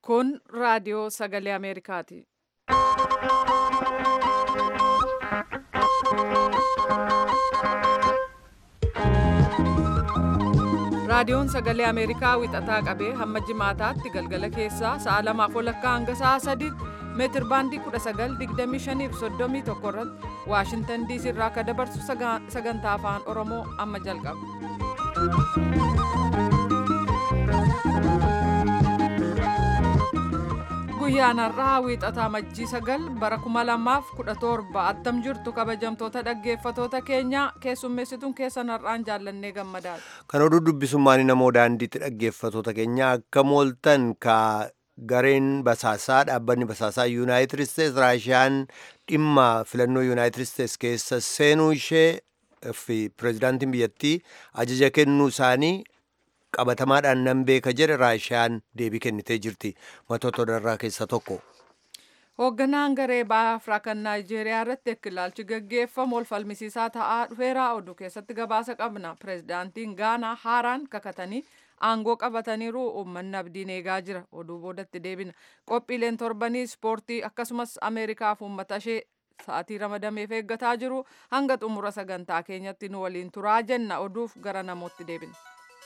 Kun raadiyoo sagalee Ameerikaati. Raadiyoon sagalee Ameerikaa wixataa qabee hamma jimaataatti galgala keessaa sa'a lamaaf walakkaa hanga sa'a sadiitti meetir baandii 1925 fi 31 irratti Waashintan diisii irraa akka dabarsu sagantaa afaan Oromoo amma jalqaba. Guyyaan har'aa wiixataa majjii sagal bara 2017 attam jirtu kabajamtoota dhaggeeffatoota keenya keessummeessituun keessan har'aan jaallannee gammadaadha. Kan oduu dubbisummaan namoo daandiitti dhaggeeffatoota keenya akka mooltan ka gareen basaasaa dhaabbanni basaasaa yuunaayitid isteets raashiyaan dhimma filannoo yuunaayitid isteets keessa seenuu ishee fi pireezidaantiin biyyattii ajaja kennuu isaanii qabatamaadhaan nan beeka jedhe raashiyaan deebii kennitee jirti matoota odarraa keessaa tokko. Hoogganaan garee bahaa Afrikaa kan Naayijeeriyaa irratti ekkilaalchi gaggeeffamu ol falmisiisaa ta'aa dhufeera oduu keessatti gabaasa qabna. Pireezidaantiin Gaanaa haaraan kakatanii aangoo qabataniiru uummanni abdiin eegaa jira. Oduu boodatti deebina. Qophiileen torbanii ispoortii akkasumas Ameerikaaf uummata ishee sa'aatii ramadameef eeggataa jiru hanga xumura sagantaa keenyatti nu waliin turaa jenna oduuf gara namootti deebina.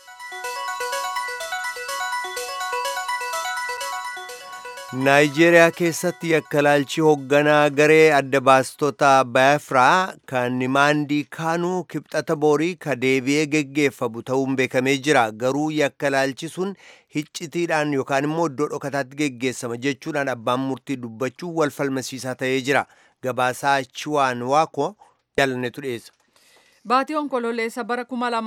naayijeeriyaa keessatti yakkalaalchi hoogganaa garee adda baastota baafiraa kan nimaandii kaanuu kibxata boorii ka deebi'ee geggeeffamu ta'uun beekamee jira garuu yakkalaalchi sun hiccitiidhaan yookaan immoo iddoo dhokataatti geggeessama jechuudhaan abbaan murtii dubbachuu wal falmasiisaa ta'ee jira gabaasaa chiwaan waako jaalannetu dhiyeessa. Baatii onkololeessa bara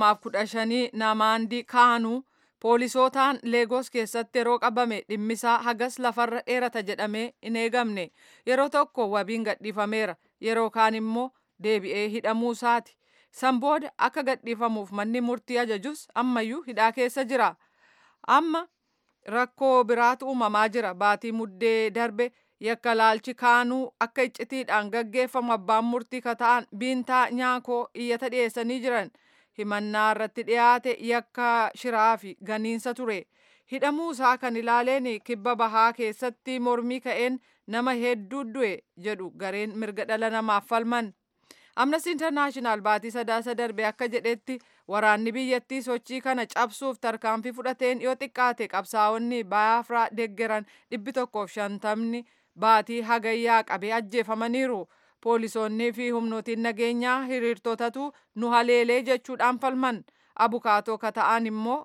2015 namaandii kaanuu poolisootaan leegos keessatti yeroo qabame dhimmisaa hagas lafarra dheerata jedhamee hin eegamne yeroo tokko wabiin gadhiifameera yeroo kaan immoo deebi'ee hidhamuu isaati san booda akka gadhiifamuuf manni murtii ajajus ammayyuu hidhaa keessa jira amma rakkoo biraatu uumamaa jira baatii muddee darbe yakka laalchi kaanuu akka iccitiidhaan gaggeeffamu abbaan murtii kata'an biintaa nyaakoo iyyata dhiyeessanii jiran. himannaa irratti dhiyaate yakka shiraa fi ganiinsa ture hidhamuu isaa kan ilaaleen kibba bahaa keessatti mormii ka'een nama hedduu du'e jedhu gareen mirga dhala namaaf falman amnesty internaashinaal baatii sadaasa darbe akka jedhetti waraanni biyyattii sochii kana cabsuuf tarkaanfii fudhateen yoo xiqqaate qabsaa'onni baafiraa deeggaran dhibbi tokkoof shantamni baatii hagayyaa qabee ajjeefamaniiru. poolisoonnii fi humnootiin nageenyaa hiriirtotatu nu haleelee jechuudhaan falman abukaatoo kata'an immoo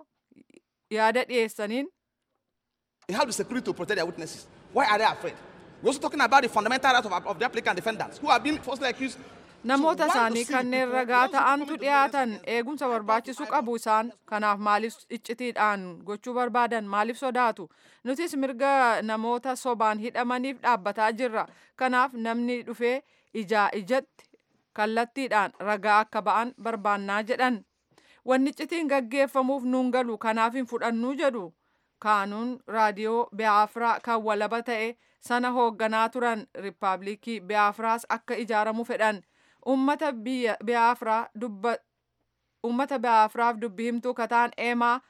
yaada dhiyeessaniin. They have the security to protect their witnesses. Why are they afraid? We're also talking about the fundamental rights of, of the applicant defendants who are being falsely accused. Namoota isaanii kanneen ragaa ta'antu dhiyaatan eegumsa barbaachisu qabu isaan kanaaf maaliif iccitiidhaan gochuu barbaadan maaliif sodaatu nutis mirga namoota sobaan hidhamaniif dhaabbataa jirra kanaaf namni dhufee ijaa ijatti kallattiidhaan ragaa akka ba'an barbaannaa jedhan wanni iccitiin gaggeeffamuuf nuun galu kanaaf hin fudhannuu jedhu kaanuun raadiyoo biyaafiraa kan walaba ta'e sana hoogganaa turan riippaabilikii biyaafiraas akka ijaaramu fedhan ummata biyaafiraa dubba ummata biyaafiraaf dubbi himtuu kataan eemaa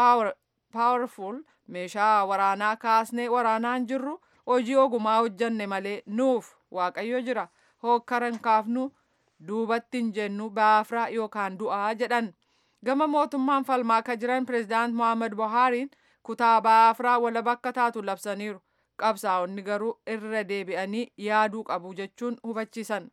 paawerful meeshaa waraanaa kaasnee waraanaan jirru hojii ogumaa hojjanne malee nuuf waaqayyo jira hookkaran kaafnu duubatti hin jennu biyaafiraa yookaan du'aa jedhan gama mootummaan falmaa akka jiran pireezidaant mohaammed buhaariin kutaa biyaafiraa walaba akka taatu labsaniiru qabsaa'onni garuu irra deebi'anii yaaduu qabu jechuun hubachiisan.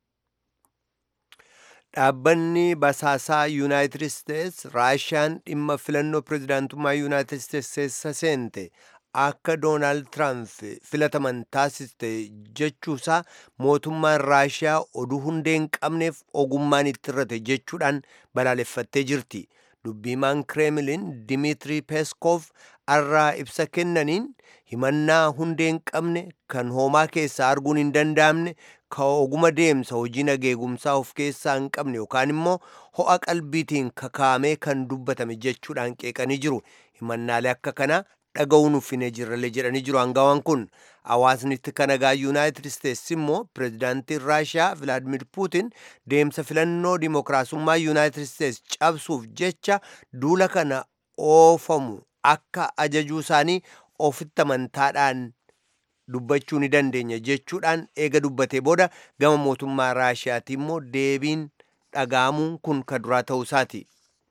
dhaabbanni basaasaa yuunaayitid isteets raashiyaan dhimma filannoo pireezidaantummaa yuunaayitid isteets keessa seente akka doonaald tiraamp filataman taasiste jechuusaa mootummaan raashiyaa oduu hundee hin qabneef ogummaan itti irrate jechuudhaan balaaleffattee jirti dubbiimaan kireemiliin dimitri peeskoof arraa ibsa kennaniin himannaa hundee hin qabne kan homaa keessaa arguun hin danda'amne ka oguma deemsa hojii nageegumsaa of keessaa hin qabne yookaan immoo ho'a qalbiitiin kakaamee kan dubbatame jechuudhaan qeeqanii jiru himannaalee akka kanaa dhaga'uun uffine jirralee jedhanii jiru hangawaan kun hawaasni kan nagaa yuunaayitid isteets immoo pireezidaantiin raashiyaa vilaadimir puutin deemsa filannoo dimokiraasummaa yuunaayitid isteets cabsuuf jecha duula kana oofamu akka ajajuu isaanii ofitti amantaadhaan dubbachuu ni dandeenya jechuudhaan eega dubbatee booda gama mootummaa raashiyaati immoo deebiin dhaga'amuun kun ka duraa ta'uu isaati.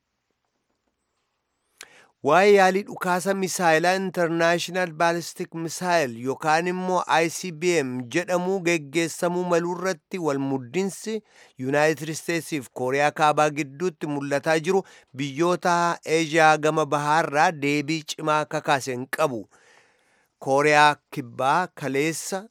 waa'ee yaalii dhukaasa misaayilaa intarnaashinaal baalistik misaayil yookaan immoo ICBM jedhamuu geggeessamuu maluu irratti walmuddinsi yuunaayitid isteetsiif kooriyaa kaabaa gidduutti mul'ataa jiru biyyoota eeshiyaa gama bahaarraa deebii cimaa kakaase hin qabu. kooriyaa kibbaa kaleessa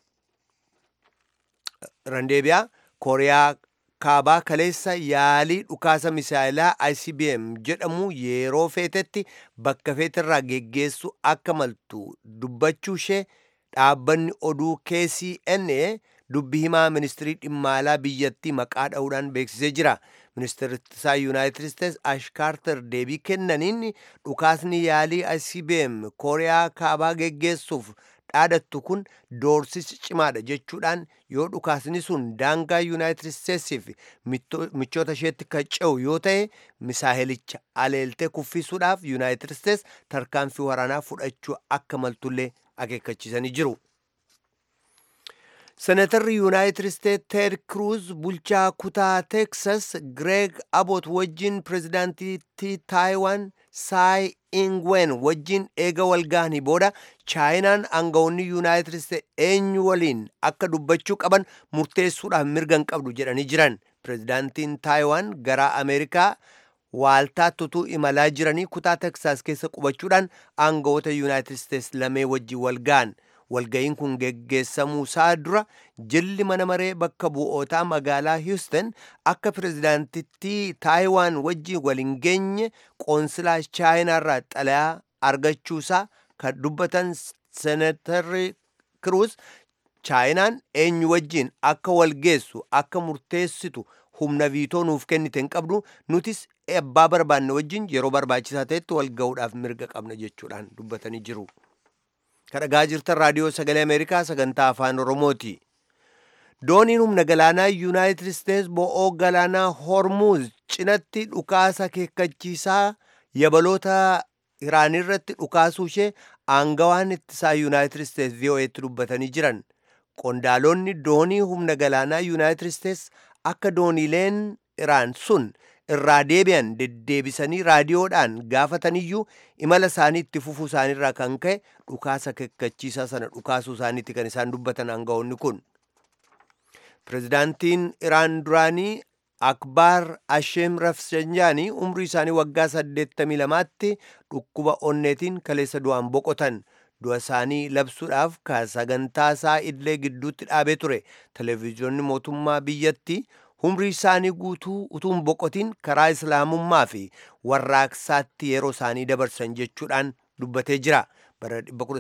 randeebiyaa kooriyaa kaabaa kaleessa yaalii dhukaasa misaayilaa ICBM jedhamu yeroo feetetti bakka feeterraa geggeessu akka maltu dubbachuu ishee dhaabbanni oduu KCNA dubbi himaa ministirii dhimma alaa biyyattii maqaa dha'uudhaan beeksisee jira. ministeertisaa yuunaayitid isteets ash kaarter deebii kennaniin dhukaasni yaalii ICBM kooriyaa kaabaa geggeessuuf dhaadattu kun doorsisa cimaadha jechuudhaan yoo dhukaasni sun daangaa yuunaayitid isteetsiif michoota isheetti kan ce'u yoo ta'e misaayilicha aleeltee kuffisuudhaaf yuunaayitid isteets tarkaanfii waraanaa fudhachuu akka maltullee akeekkachiisanii jiru. senatarri yuunaayitid isteet teed kruuz bulchaa kutaa teksas gireeg abot wajjin pirezidaantii taayiwaan saay ingwen wajjin eega walgahanii booda chaayinaan aangawoonni yuunaayitid isteet eenyu waliin akka dubbachuu qaban murteessuudhaaf mirga hin qabdu jedhanii jiran pirezidaantiin taayiwaan gara ameerikaa waaltaatti utuu imalaa jiranii kutaa teksaas keessa qubachuudhaan aangawoota yuunaayitid isteets lamee wajjin walgahan walga'iin kun geggeessamuu isaa dura jilli mana maree bakka bu'ootaa magaalaa hiuston akka pirezidaantittii taayiwaan wajjin waliin geenye qoonsilaa chaayinaarraa xalayaa argachuusaa kan dubbatan senatarri kiruus chaayinaan eenyu wajjin akka walgeessu akka murteessitu humna viitoo nuuf kennite hin qabdu nutis abbaa barbaanne wajjin yeroo barbaachisaa ta'etti wal ga'uudhaaf mirga qabna jechuudhaan dubbatanii jiru. kadhagaa jirtan raadiyoo sagalee ameerikaa sagantaa afaan oromooti dooniin humna galaanaa yuunaayitid isteets bo'oo galaanaa hormuuz cinatti dhukaasa akeekkachiisaa yabaloota iraanirratti dhukaasuu ishee aangawaan ittisaa yuunaayitid isteets vo'eetti dubbatanii jiran qondaalonni doonii humna galaanaa yuunaayitid isteets akka dooniileen iraan sun irraa deebi'an deddeebisanii raadiyoodhaan gaafataniyyuu imala isaanii itti fufuu isaaniirraa kan ka'e dhukaasa akeekkachiisaa sana dhukaasuu isaaniitti kan isaan dubbatan aangawoonni kun. Pirezidaantiin Iraan duraanii Akbaar Asheem Rafsanjaanii umrii isaanii waggaa 82tti dhukkuba onneetiin kaleessa du'aan boqotan. du'a isaanii labsuudhaaf ka sagantaa isaa idilee gidduutti dhaabee ture televezyiyoonni mootummaa biyyattii umrii isaanii guutuu utuu hin boqotiin karaa islaamummaa fi warraaqsaatti yeroo isaanii dabarsan jechuudhaan dubbatee jira. bara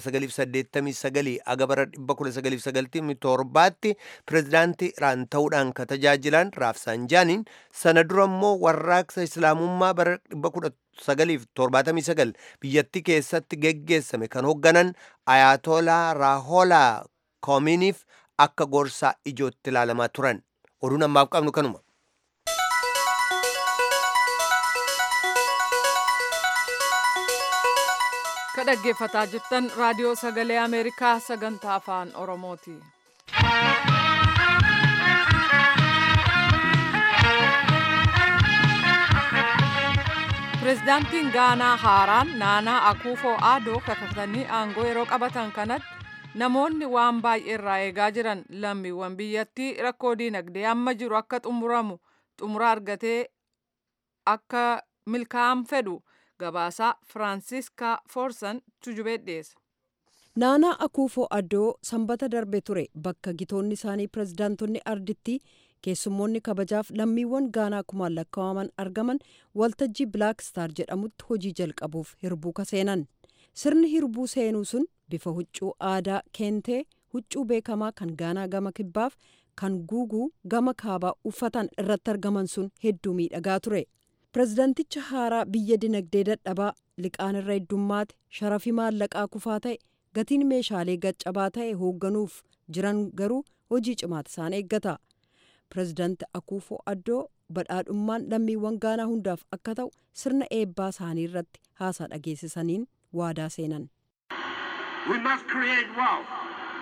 1989 aga bara 1997tti pirezidaantii iraan ta'uudhaan ka tajaajilan raafsaanjaaniin sana dura immoo warraaqsa islaamummaa bara 1979 biyyattii keessatti geggeessame kan hoogganan ayaatolaa raaholaa koominiif akka gorsaa ijootti ilaalamaa turan oduun ammaaf qabnu kanuma. ka dhaggeeffataa jirtan raadiyoo sagalee ameerikaa sagantaa afaan oromooti. pirezidaantiin gaanaa haaraan naanaa akuufoo aadoo kakatanii aangoo yeroo qabatan kanatti namoonni waan baay'ee irraa eegaa jiran lammiiwwan biyyattii rakkoo diinagdee amma jiru akka xumuramu xumura argatee akka milkaa'an fedhu gabaasaa firaansiiskaa foorsan tujubee dhiyeessa. naanaa akuufoo addoo sanbata darbe ture bakka gitoonni isaanii pirezidaantonni ardittii keessummoonni kabajaaf lammiiwwan gaanaa kumaan lakkaa'aman argaman waltajjii bilaak star jedhamutti hojii jalqabuuf hirbuu seenan sirni hirbuu seenuu sun bifa huccuu aadaa keentee huccuu beekamaa kan gaanaa gama kibbaaf kan guuguu gama kaabaa uffatan irratti argaman sun hedduu miidhagaa ture pirezidaanticha haaraa biyya dinagdee dadhabaa liqaan irra heddummaate sharafii maallaqaa kufaa ta'e gatiin meeshaalee gaccabaa ta'e hoogganuuf jiran garuu hojii cimaati isaan eeggata pirezidaanti akuufoo addoo badhaadhummaan lammiiwwan gaanaa hundaaf akka ta'u sirna eebbaa isaanii irratti haasaa dhageessisaniin waadaa seenan. We must create wealth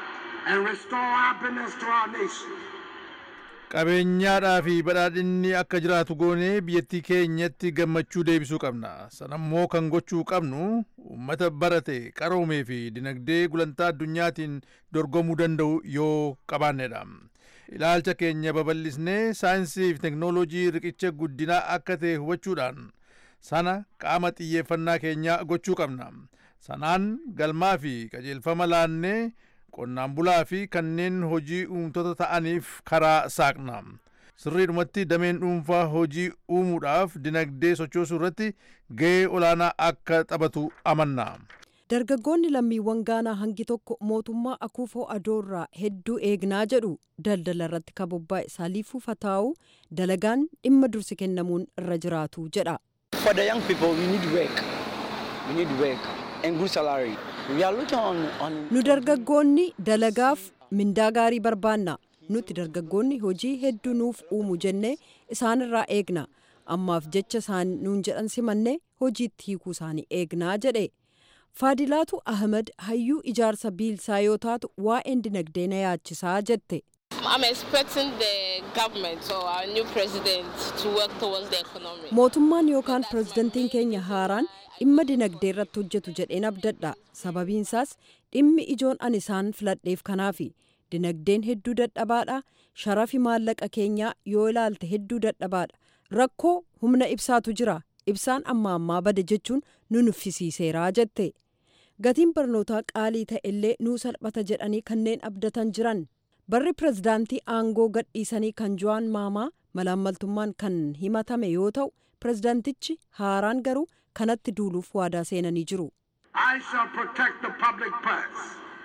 and restore happiness to our nation. qabeenyaadhaa fi badhaadhinni akka jiraatu goonee biyyattii keenyatti gammachuu deebisuu qabna sanammoo kan gochuu qabnu uummata barate qaroomee fi dinagdee gulantaa addunyaatiin dorgomuu danda'u yoo qabaannedha ilaalcha keenya babal'isnee saayinsii fi teknoolojii riqicha guddinaa akka ta'e hubachuudhaan sana qaama xiyyeeffannaa keenyaa gochuu qabna sanaan galmaa fi qajeelfama laannee qonnaan bulaa fi kanneen hojii uumtoota ta'aniif karaa saaqna sirriidhumatti dameen dhuunfaa hojii uumuudhaaf dinagdee sochoosuu irratti ga'ee olaanaa akka taphatu amanna. dargaggoonni lammiiwwan gaanaa hangi tokko mootummaa akuufoo adoorraa hedduu eegnaa jedhu daldala irratti kabobbaa'e saaliifuu fataa'uu dalagaan dhimma dursi kennamuun irra jiraatu jedha. For the young people, we need work. We need work and good salary. We are looking on, on nu dargaggoonni dalagaaf mindaa gaarii barbaanna nuti dargaggoonni hojii hedduu nuuf uumu jennee isaanirraa eegna ammaaf jecha isaan nuun jedhan simanne hojiitti hiikuu isaanii eegnaa jedhe faadilaatu ahmed hayyuu ijaarsa biilsaa yoo taatu waa'een dinagdee na yaachisaa jette I'm expecting the government or our new president to work towards the economy. mootummaan yookaan pirezidantiin keenya haaraan dhimma dinagdee irratti hojjetu jedheen abdadha sababiinsaas dhimmi ijoon ani isaan filadheef kanaafi dinagdeen hedduu dadhabaadha sharafi maallaqa keenyaa yoo ilaalte hedduu dadhabaadha rakkoo humna ibsaatu jira ibsaan amma ammaa bade jechuun nu nuffisiiseeraa jette gatiin barnootaa qaalii ta'e illee nuu salphata jedhanii kanneen abdatan jiran barri pirezidaantii aangoo gadhiisanii kan jo'aan maamaa malaammaltummaan kan himatame yoo ta'u pirezidaantichi haaraan garuu kanatti duuluuf waadaa seenanii jiru. I shall protect the public purse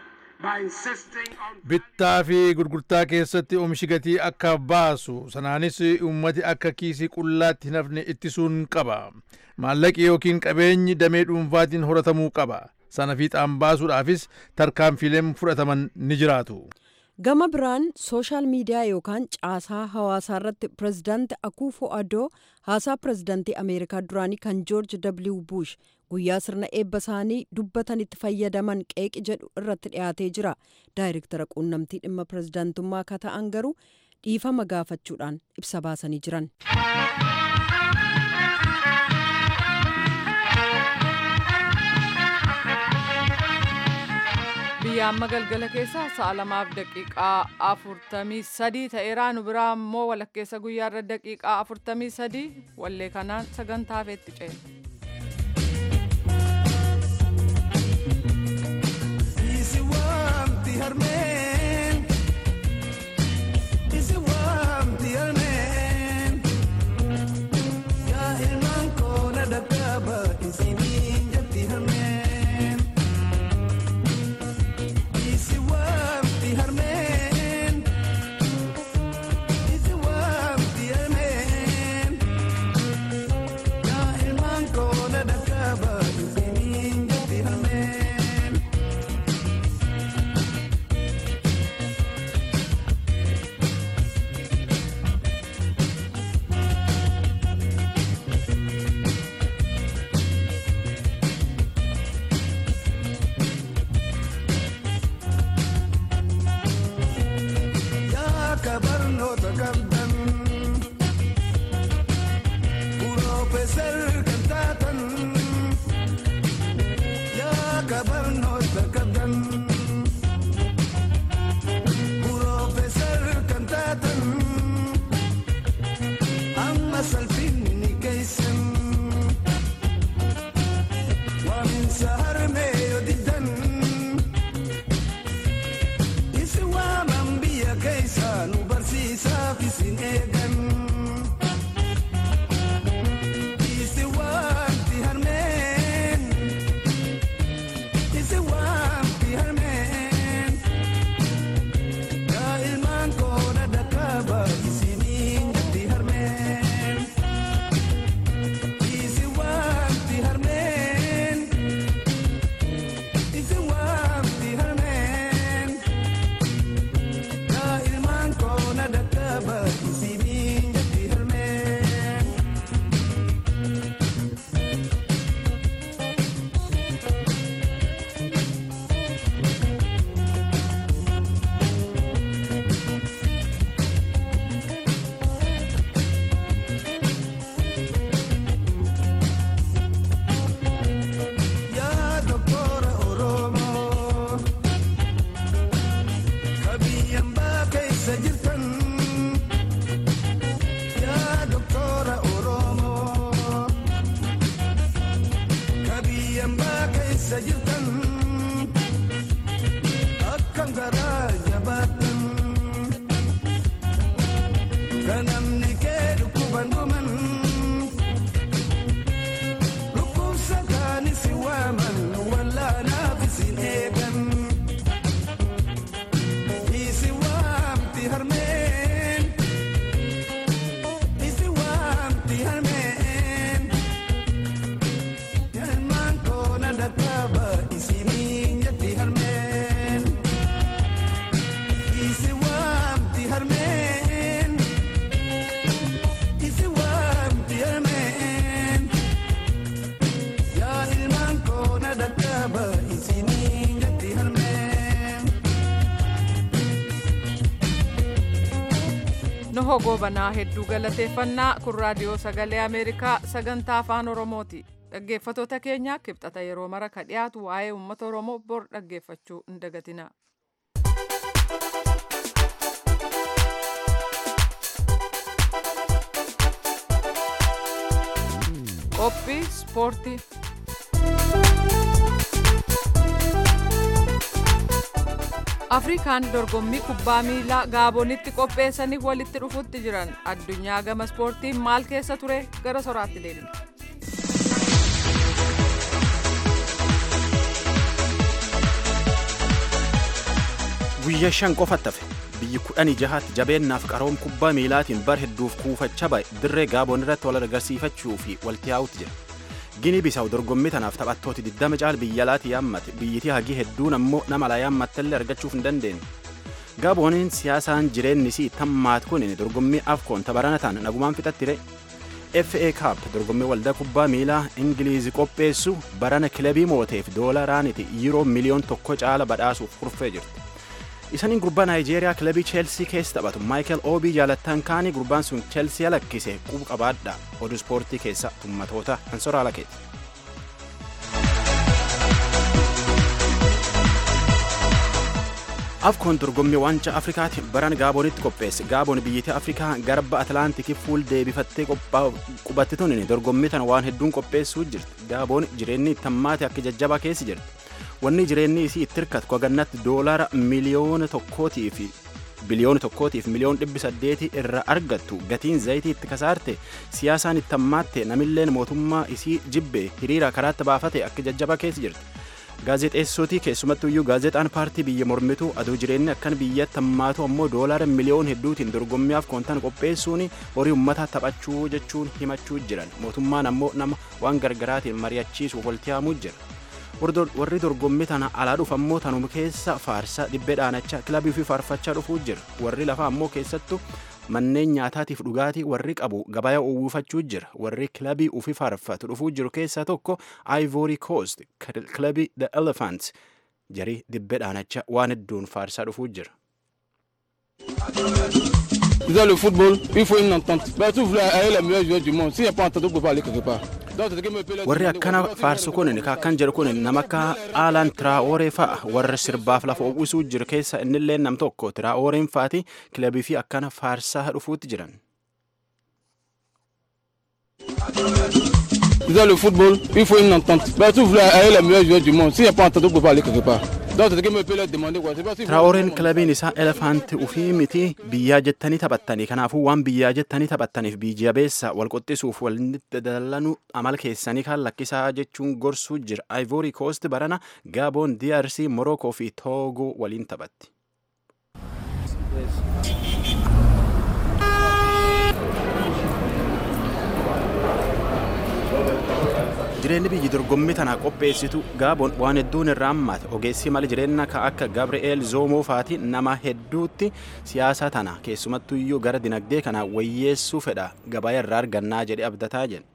by insisting on bittaa fi gurgurtaa keessatti oomishi gatii akka baasu sanaanis uummati akka kiisii qullaatti hin hafne ittisuun qaba maallaqi yookiin qabeenyi damee dhuunfaatiin horatamuu qaba sana fiixaan baasuudhaafis tarkaanfiileen fudhataman ni jiraatu. gama biraan sooshaal miidiyaa yookaan caasaa hawaasaa irratti pirezidaanti akuufo adoo haasaa pirezidaantii ameerikaa duraanii kan joorj w bush guyyaa sirna eebba isaanii dubbatanitti fayyadaman qeeqi jedhu irratti dhiyaatee jira daayirektara quunnamtii dhimma pirezidaantummaa akka ta'an garuu dhiifama gaafachuudhaan ibsa baasanii jiran. biyya amma galgala keessa sa'a lamaaf daqiiqaa afurtamii sadii ta'eeraa nu biraa immoo walakkeessa guyyaarra daqiiqaa afurtamii sadii wallee kanaan sagantaa feetti ceena. Isi waamti harmeen Isi waamti harmeen Yaa ilmaan koo na dadhaaba isiniin jetti harmeen Isi waamti harmeen Isi waamti harmeen Yaa ilmaan koo na dadhaaba isiniin jetti harmeen yaa kabarnoota qabdan Piroofeesar kan taatan yaa kabarnoota qabdan Piroofeesar kan taatan amma salphinni keeysan waaminsa harmee yoo diddan Isi waaman biyya keessa nu barsiisaaf isin eegan. Isi waamti harmeen. Isi waamti harmeen. Yaa ilmaan koo na dhaqaba isiniin jetti harmeen. obbo Goobanaa hedduu galateeffannaa kun raadiyoo sagalee Ameerikaa sagantaa afaan Oromooti. Dhaggeeffatoota keenya kibxata yeroo mara ka dhiyaatu waa'ee uummata Oromoo bor dhaggeeffachuu hin dagatina. Qophii ispoortii. afrikaan dorgommii kubbaa miilaa gaabonitti qopheessaniif walitti dhufutti jiran addunyaa gama ispoortiin maal keessa ture gara soraatti deemna. guyyaa shan qofatti hafe biyyi kudhanii jahaatti jabeennaaf qaroom kubbaa miilaatiin bar hedduuf kuufachaa ba'e dirree gaaboon irratti wal agarsiifachuu fi walitti yaa'utti jira. Gini bisaa'u dorgommii tanaaf taphattooti 20 caal biyya alaati yaammate biyyitii hagii hedduun ammoo nama alaa yaammattellee argachuuf hin dandeenye. Gaabooniin siyaasaan jireenni isii tammaat kun dorgommii afkoon tabaranataan nagumaan fixattire. FA Cup dorgommii waldaa kubbaa miilaa Ingiliizi qopheessu barana kilabii mooteef doolaraaniti yiiroo miliyoon tokko caala badhaasuuf kurfee jirti. Isaniin gurbaa Naayijeeriyaa kilabii Cheelsii keessa taphatu Maayikel Oobii jaalattan kaanii gurbaan sun Cheelsii lakkise quba qabaadha oduu ispoortii keessa tummatoota Ansoraa Lakeeti. Afkoon dorgommii waancaa Afrikaati baran Gaaboonitti qopheesse. Gaaboon biyyattii Afrikaa garba Atlaantikii fuul deebifattee qubatti tunin dorgommii tana waan hedduun qopheessuu jirti. Gaaboon jireenyi tammaate akka jajjabaa keessa jirti. wanni jireenyi isii itti hirkatu kwagannatti doolara miliyoona tokkootii fi biliyoona tokkootiif miliyoon dhibbi saddeetii irra argattu gatiin zayitii itti kasaarte siyaasaan itti hammaatte namilleen mootummaa isii jibbe hiriira karaatti baafate akka jajjabaa keessa jirti. Gaazexeessootii keessumattuu iyyuu gaazexaan paartii biyya mormituu aduu jireenyi akkan biyyatti hammaatu ammoo doolara miliyoon hedduutiin dorgommiyaaf koontan qopheessuun horii uummataa taphachuu jechuun himachuu jiran mootummaan ammoo nama waan gargaraatiin mari'achiisuuf walitti yaamuu jira. warri dorgommii tana alaa dhufu ammoo tanuma keessa faarsaa dhibbee dhaanachaa kilabii fi faarfachaa dhufuu jira warri lafaa ammoo keessattu manneen nyaataatiif dhugaatii warri qabu gabayaa uwwifachuu jira warri kilabii ufi faarfatu dhufuu jiru keessaa tokko Ivory Coast kilabii The Elephants jarii dhibbee dhaanachaa waan hedduun faarsaa dhufuu jira. Dans le football, il faut une entente. Ben, si vous voulez aller les meilleurs joueurs du monde, s'il n'y a pas entente, vous ne pouvez pas aller quelque part. warri akkana faarsu kun akkan jedhu kun nama akka aalaan tiraa'ooree fa'a warra sirbaaf lafa uwwisuu jiru keessa innillee nam tokko tiraa'ooreen fa'aati kilabii fi akkana faarsaa dhufuutti jiran. Dans le football, il faut une entente. Ben, si vous voulez aller les meilleurs joueurs du monde, s'il n'y a pas entente, vous ne pouvez pas aller quelque part. Tiraa'ooreen kilabiin isaa elefaanti ufii miti biyyaa jettanii taphattanii kanaafuu waan biyyaa jettanii taphattaniif biyya beessa wal qoxxisuuf walitti dalanuu amala keessanii kan lakkisaa jechuun gorsuu jira. Ivory Coast barana Gaaboon, DRC, Morocco fi Togo waliin taphatti. jireenyi biyyi dorgommii tana qopheessitu gaaboon waan hedduun irraa hammaate ogeessi mala jireenya ka akka gabri'eel zoomoo faati nama hedduutti siyaasa tana keessumattuu iyyuu gara dinagdee kana wayyeessuu fedha gabaa irraa argannaa jedhe abdataa jedhe.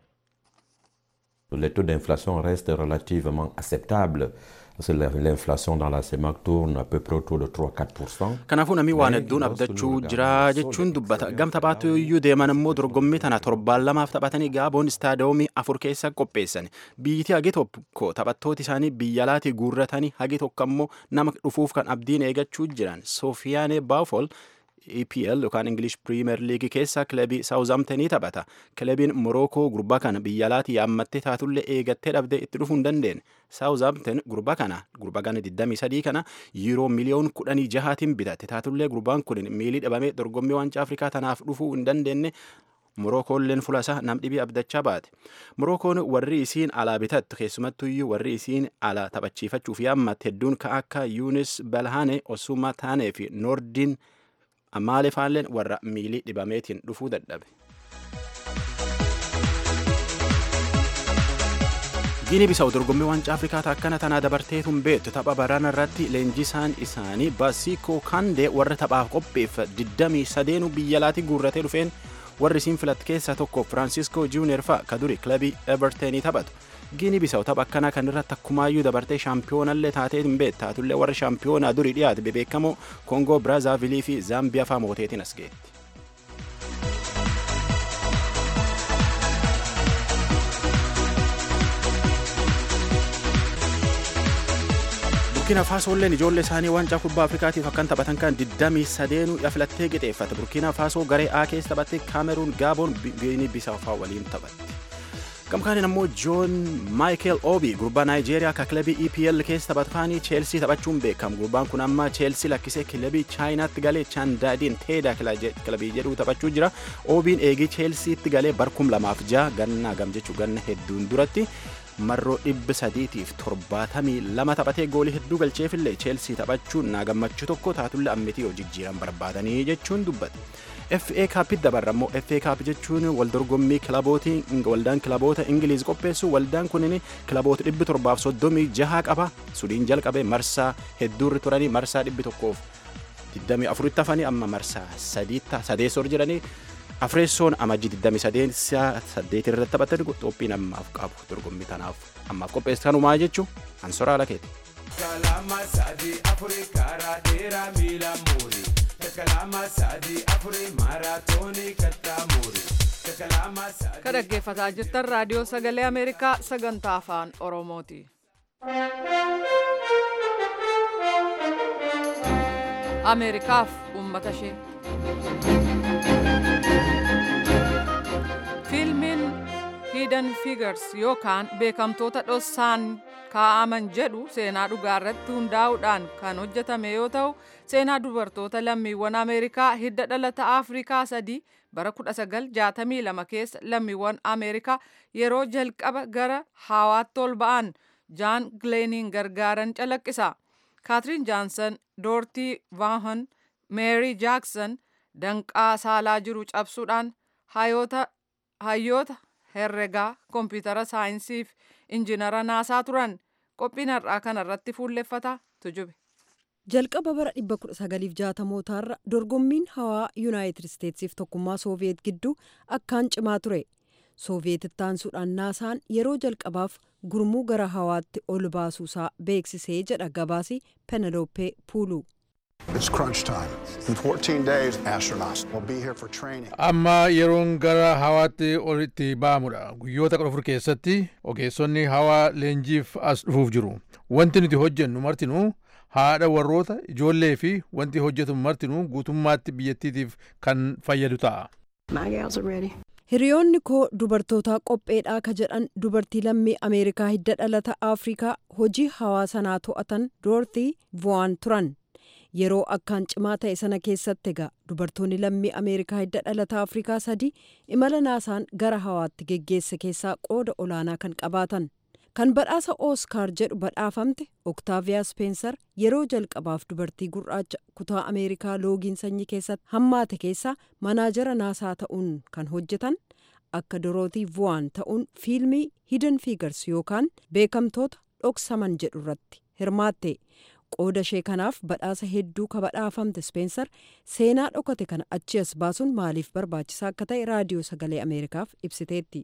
Le taux d'inflation reste relativement acceptable. Parce que l'inflation dans la CEMAC tourne à peu près autour de 3-4%. Kanaafuu namni waan hedduun abdachuu jira jechuun dubbata. Gam taphaatu iyyuu deeman immoo dorgommii tana torbaan lamaaf taphatanii gaaboon istaadiyoomii afur keessa qopheessan. Biyyiti hagi tokko taphattooti isaanii biyya alaatii guurratanii hagi tokko immoo nama dhufuuf kan abdiin eegachuu jiran. Sofiyaane Baafol EPL yookaan English Premier League keessa kilabii Southamptonii taphata. Kilabiin Morocco gurbaa kana biyya alaatii yaammattee taatullee eegattee dhabdee itti dhufuu hin dandeenye. Southampton gurbaa kana gurbaa kana 23 kana yiiroo miliyoon 16tiin bitatte taatullee gurbaan kun miilii dhabamee dorgommii waancaa Afrikaa tanaaf dhufuu hin dandeenye. Morookoolleen fuula isaa nam dhibii abdachaa baate. Morookoon warri isiin alaa bitattu keessumattuyyuu warri isiin alaa taphachiifachuuf yaammatte hedduun kan akka Yunis Balhane, Osuma Taanee fi Noordiin Amaalee faalleen warra miilii dhibameetiin dhufuu dadhabe. Giini bisaa'u dorgommii waancaa Afrikaa akkana tanaa dabarteetuun beektu tapha barana irratti leenjisaan isaanii Basiikoo Kandee warra taphaaf qopheeffa 23 biyya alaatii guurratee dhufeen warri isiin filatte keessaa tokko Firaansiskoo Juuniyer fa'a ka duri kilabii Evertonii taphatu. Giini bisaa'u tapha akkanaa kan irratti akkumaayyuu dabartee shaampiyoonallee taatee hin beektu taatullee warra shaampiyoonaa durii dhiyaate bebeekamoo Koongoo Biraazaavilii fi Zaambiyaa fa'aa mooteetiin as geetti. burkiina faasoolleen ijoollee isaanii waancaa kubbaa afrikaatiif akkan taphatan kan 23 ya filattee qixeeffate burkiina faasoo garee A keessa taphatte kaameruun gaaboon giinii bisaafaa waliin taphatte. Gamkaaniin ammoo Joon Maayikel Oobi gurbaa Naayijeeriyaa ka kilabii EPL keessa taphatu kaanii Cheelsii taphachuun beekamu. Gurbaan kun amma Cheelsii lakkisee kilabii Chaayinaatti galee Chaandaadiin Teedaa kilabii jedhu taphachuu jira. Oobiin eegii Cheelsiitti galee barkum lamaaf ja'a ganna gam jechuu ganna hedduun duratti marroo dhibba sadiitiif torbaatamii lama taphatee goolii hedduu galcheefillee Cheelsii taphachuun naa gammachuu tokko taatullee ammitii hojii jijjiiran barbaadanii jechuun dubbate. FA Cup dabarra immoo FA Cup jechuun waldorgommii kilabootii waldaan kilaboota Ingiliiz qopheessu waldaan kunin kilaboota dhibbi torbaaf soddomii jaha qaba sudiin jalqabe marsaa hedduurri turanii marsaa dhibbi tokkoof 24 hafanii amma marsaa sadeessoo jiranii afreessoon amajjii 28 irratti taphatan qophiin ammaaf qabu dorgommii tanaaf ammaaf qopheessan umaa jechuun ansoraa lakeeti. Kalama sadi afuri karaa dheeraa miila muurii. Kalama sadi afuri maaraatoonii kattaa muurii. Ka dhaggeeffataa jirtan raadiyoo sagalee Ameerikaa sagantaa afaan Oromooti. Ameerikaaf uummata ishee. Fiilmiin Hidden Figures yookaan beekamtoota dhossaan kaa'aman jedhu seenaa dhugaa irratti hundaa'uudhaan kan hojjetame yoo ta'u seenaa dubartoota lammiiwwan Ameerikaa hidda dhalata Afrikaa sadii bara 1962 keessa lammiiwwan Ameerikaa yeroo jalqaba gara hawaatti ol ba'an Jaan Gileeniin gargaaran calaqqisa. Kaatiriin Jaansan, Doortii Vaahon, Meeri Jaaksan danqaa saalaa jiru cabsuudhaan hayyoota herregaa koompitara saayinsii fi injinara naasaa turan qophiin har'aa kanarratti fuulleffata tujube. jalqaba bara 1960mootaarra dorgommiin hawaa yuunaayitid isteetsiif tokkummaa sooviyeet gidduu akkaan cimaa ture sooviyeet ittaansuudhaan naasaan yeroo jalqabaaf gurmuu gara hawaatti ol baasuusaa beeksisee jedha gabaasi penelope puulu. It's crunch time. In 14 days, astronauts will be here for training. Amma yeroon gara hawaatti ol itti ba'amudha. Guyyoota kudha afur keessatti ogeessonni hawaa leenjiif as dhufuuf jiru. Wanti nuti hojjennu martinuu haadha warroota ijoollee fi wanti hojjetamu martinuu guutummaatti biyyattiitiif kan fayyadu ta'a. hiriyoonni koo dubartootaa qopheedhaa ka jedhan dubartii lammii ameerikaa hidda dhalata afrikaa hojii hawaa sanaa to'atan doortii vo'aan turan yeroo akkaan cimaa ta'e sana keessatti egaa dubartoonni lammii ameerikaa hidda dhalata afrikaa sadii imala naasaan gara hawaatti geggeesse keessaa qooda olaanaa kan qabaatan kan badhaasa ooskaar jedhu badhaafamte oktaaviyaa speenser yeroo jalqabaaf dubartii gurraacha kutaa ameerikaa loogiin sanyii keessatti hammaate keessaa manaajara naasaa ta'uun kan hojjetan akka dorootii vu'aan ta'uun fiilmii hidden figures yookaan beekamtoota dhoksaman jedhu irratti hirmaatte qooda ishee kanaaf badhaasa hedduu ka badhaafamte speenser seenaa dhokate kana achi as baasuun maaliif barbaachisaa akka ta'e raadiyoo sagalee ameerikaaf ibsiteetti.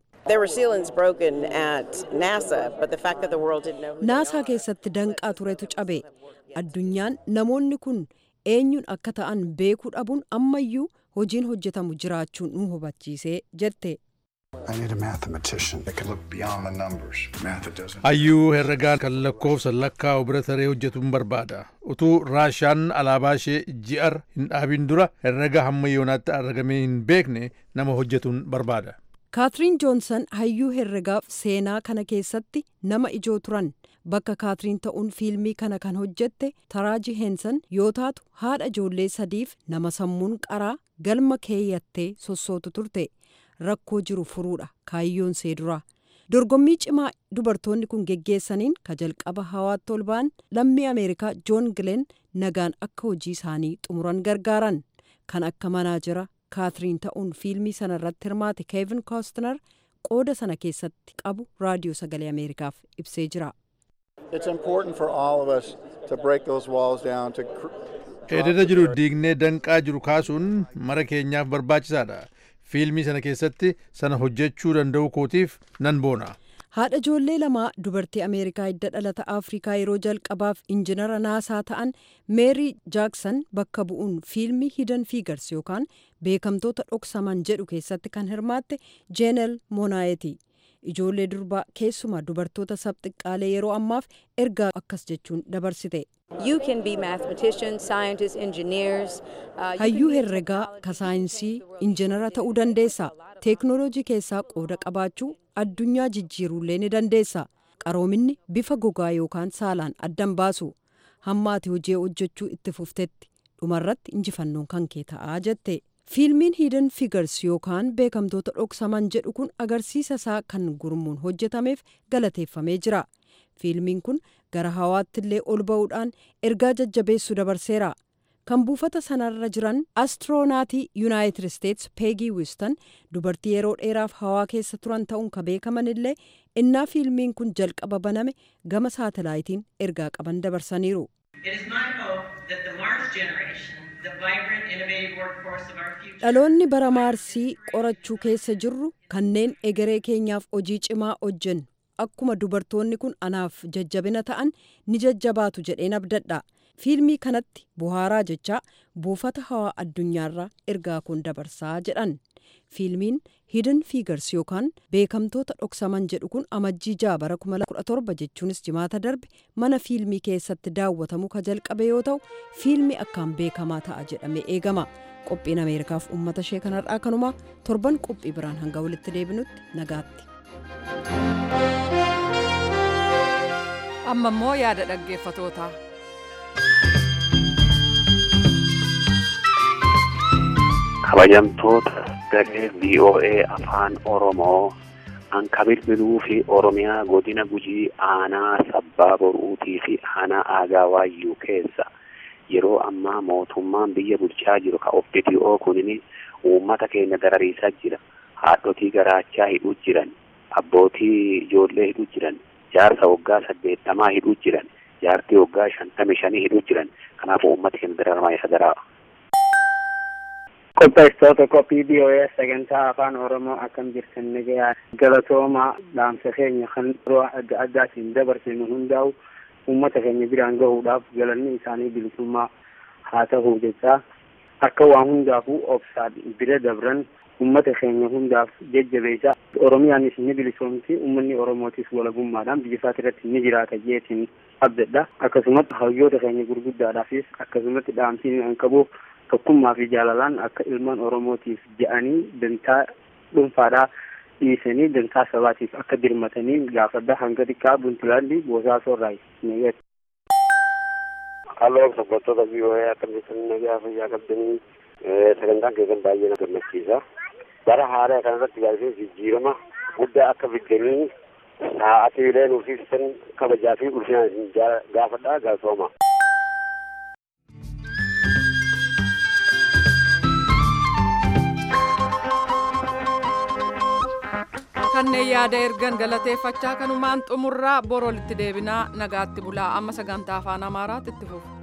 naasaa keessatti danqaa turetu cabe addunyaan namoonni kun eenyuun akka ta'an beekuu dhabuun ammayyuu hojiin hojjetamu jiraachuun nu hubachiisee jette. I need a mathematician that can look beyond the numbers. Math that doesn't. Hayyuu herregaan kan lakkoofsa lakkaa'u bira taree hojjetuun barbaada. Utuu Raashaan alaabaa ishee ji'ar hin dhaabin dura herrega hamma yoonaatti argamee hin beekne nama hojjetuun barbaada. kaatiriin joonsan hayyuu herregaaf seenaa kana keessatti nama ijoo turan bakka kaatiriin ta'uun fiilmii kana kan hojjette taraaji heensan yoo taatu haadha ijoollee sadiif nama sammuun qaraa galma keeyyattee sossootu turte rakkoo jiru furuudha kaayyoon see duraa dorgommii cimaa dubartoonni kun geggeessaniin ka jalqaba hawaatti ol ba'an lammii ameerikaa joon gileen nagaan akka hojii isaanii xumuran gargaaran kan akka manaajara kaatiriin ta'uun fiilmii sana irratti hirmaate keevin koostner qooda sana keessatti qabu raadiyoo sagalee ameerikaaf ibsee jira. It's important for all of us to break those walls down to Ededa jiru diignee danqaa jiru kaasuun mara keenyaaf barbaachisaadha. Fiilmii sana keessatti sana hojjechuu danda'u kootiif nan boona. haadha ijoollee lamaa dubartii ameerikaa hidda dhalata afrikaa yeroo jalqabaaf injinara naasaa ta'an meerii jaaksan bakka bu'uun fiilmii hidan fiigars yookaan beekamtoota dhoksaman jedhu keessatti kan hirmaatte jeenel moonaayeti ijoollee durbaa keessumaa dubartoota sabxiqqaalee yeroo ammaaf ergaa akkas jechuun dabarsite. You can be mathematicians, scientists, engineers. Uh, hayyuu herregaa ka saayinsii injinara ta'uu dandeessa teeknooloojii keessaa qooda qabaachuu addunyaa jijjiiruullee ni dandeessa qaroominni bifa gogaa yookaan saalaan addan baasu hamma ati hojii hojjechuu itti fuftetti dhumarratti injifannoon kan kee ta'aa jette fiilmiin hidden figures yookaan beekamtoota dhoksaman jedhu kun agarsiisa isaa kan gurmuun hojjetameef galateeffamee jira fiilmiin kun gara hawaatti illee ol ba'uudhaan ergaa jajjabeessu dabarseera kan buufata sanarra jiran astiroonatii yuunaayitid isteets peegii wiston dubartii yeroo dheeraaf hawaa keessa turan ta'uun ka beekaman illee innaa fiilmiin kun jalqaba baname gama saatalaayitiin ergaa qaban dabarsaniiru. dhaloonni bara maarsii qorachuu keessa jirru kanneen egeree keenyaaf hojii cimaa hojjennu akkuma dubartoonni kun anaaf jajjabina ta'an ni jajjabaatu jedheen abdadha fiilmii kanatti buhaaraa jechaa buufata hawaa addunyaarraa ergaa kun dabarsaa jedhan fiilmiin hidden figures yookaan beekamtoota dhoksaman jedhu kun amajjii jaa bara 2017 jechuunis jimaata darbe mana fiilmii keessatti daawwatamu ka jalqabe yoo ta'u fiilmii akkaan beekamaa ta'a jedhamee eegama qophiin ameerikaaf uummata ishee kanarraa kanumaa torban qophii biraan hanga walitti deebinutti nagaatti. amma immoo yaada dhaggeeffatootaa. kabajamtoota garee VOA afaan Oromoo anka bilbiluu fi Oromiyaa godina gujii aanaa sabbaa boruutii fi aanaa aagaa waayyuu keessa yeroo ammaa mootummaan biyya bulchaa jiru ka OPDO kunini uummata keenya darariisaa jira haadhotii garaachaa hidhuu jiran abbootii ijoollee hidhuu jiran jaarsa waggaa saddeettamaa hidhuu jiran jaartii waggaa shantami shanii hidhuu jiran kanaafuu uummata keenya dararamaa isa daraa qopheessitoota qophii BOS sagantaa afaan oromoo akkam jirtan nagayaa galatooma dhaamsa keenya kan yeroo adda addaatiin dabarsinu hundaa'u uummata keenya biraan gahuudhaaf galanni isaanii bilisummaa haa ta'u jechaa akka waan hundaafuu obsaan bira dabran uummata keenya hundaaf jajjabeessaa oromiyaanis ni bilisoomti uummanni oromootis walabummaadhaan biyya isaati irratti ni jiraata jeetiin abdadha akkasumatti hayyoota keenya gurguddaadhaafis akkasumatti dhaamsiin an qabuuf tokkummaa fi jaalalaan akka ilmaan oromootiif je'anii dantaa dhuunfaadhaa dhiisanii dantaa sabaatiif akka dirmatanii gaafadha hanga xiqqaa buntilaandi boosaaso irraa neegat. Halloo sabbattoota biyyoolaa akkam jirtan nagaa fayyaa qabdanii sagantaan keessan baay'ee na gammachiisa. Bara haaraa kanarratti gaafii jijjiirama guddaa akka fiddanii sa'aatiilee nuuf ibsan kabajaa fi ulfinaan gaafadha gaafsooma. kanneen yaada ergan galateeffachaa kanumaan xumurraa borolitti deebinaa nagaatti bulaa amma sagantaa afaan amaaraatti itti fufu.